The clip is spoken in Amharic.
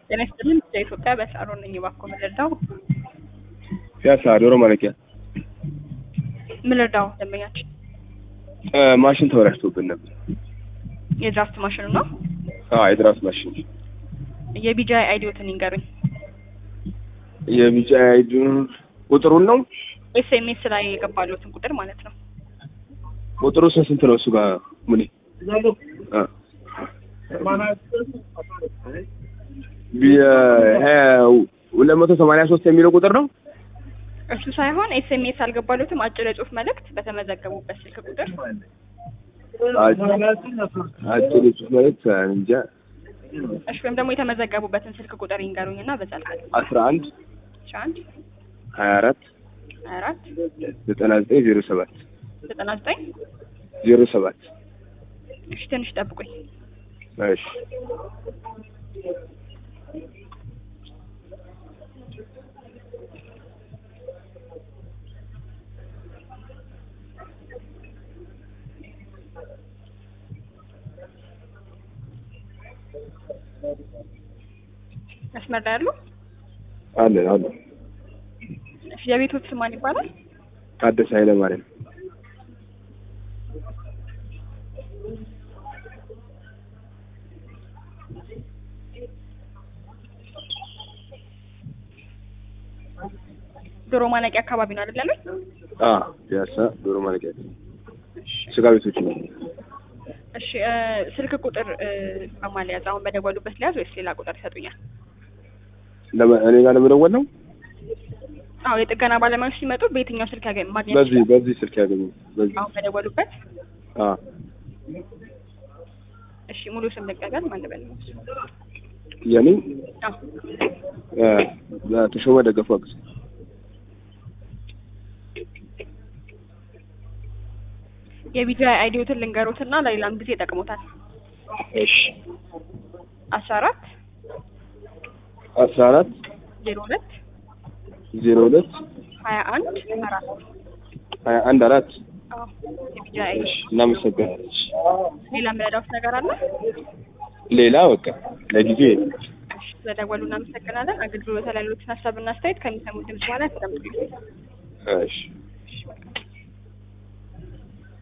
ጤና ይስጥልን። ኢትዮጵያ በሳሮን ነኝ። እባክዎ ምን ልርዳው? ፒያሳ ዶሮ ማለቂያ ምን ልርዳው? ደንበኛችን እ ማሽን ተበላሽቶብን ነበር። የድራፍት ማሽኑ ነው። አዎ የድራፍት ማሽን የቢጂአይ አይዲዎትን ይንገሩኝ። የቢጫ አይዱ ቁጥሩን ነው ኤስኤምኤስ ላይ የገባሉትን ቁጥር ማለት ነው። ቁጥሩ ስንት ስንት ነው? እሱ ጋር ሙኔ አ ሁለት መቶ ሰማንያ ሶስት የሚለው ቁጥር ነው። እሱ ሳይሆን ኤስኤምኤስ አልገባሉትም። አጭር የጽሁፍ መልእክት በተመዘገቡበት ስልክ ቁጥር አጭር ጽሁፍ ማለት እንጃ እሺ፣ ወይም ደግሞ የተመዘገቡበትን ስልክ ቁጥር ይንገሩኝ እና በዛ ልክ አስራ አንድ እሺ፣ አንድ ሀያ አራት ሀያ አራት ዘጠና ዘጠኝ ዜሮ ሰባት ዘጠና ዘጠኝ ዜሮ ሰባት እሺ፣ ትንሽ ጠብቁኝ። እሺ መስመር ላይ ያሉ አለን አለን እሺ፣ የቤቶት ስም ማን ይባላል? ታደሰ ኃይለ ማርያም ዶሮ ማነቂያ አካባቢ ነው አይደል ያሉኝ? አ ፒያሳ ዶሮ ማለቂያ ስጋ ቤቶች ነው። እሺ እ ስልክ ቁጥር እ በማን ሊያዝ? አሁን በደወሉበት ሊያዝ ወይስ ሌላ ቁጥር ይሰጡኛል? ለመ- እኔ ጋር ለመደወል ነው። አዎ የጥገና ባለሙያዎች ሲመጡ በየትኛው ስልክ ያገኝ ማግኘት በዚህ ይችላል? በዚህ ስልክ ያገኙ በዚህ አሁን በደወሉበት። አ እሺ ሙሉ ስም ልቀበል። ማን ልበል? የኔ አዎ እ ተሾመ ደገፉ አግዝ የቢጂአይ አይዲዎትን ልንገሮትና ለሌላም ጊዜ ይጠቅሙታል። እሺ አስራ አራት አስራ አራት ዜሮ ሁለት ዜሮ ሁለት ሀያ አንድ አራት ሀያ አንድ አራት አዎ የቢጂአይ አይዲ። እሺ እናመሰግናለን። እሺ ሌላ የምረዳውት ነገር አለ? ሌላ በቃ ለጊዜ እሺ ስለደወሉ እናመሰግናለን። አገልግሎት ላይ ያሉትን ሀሳብና አስተያየት ከሚሰሙት ድምጽ በኋላ ያስቀምጡልኝ። እሺ እሺ መልካም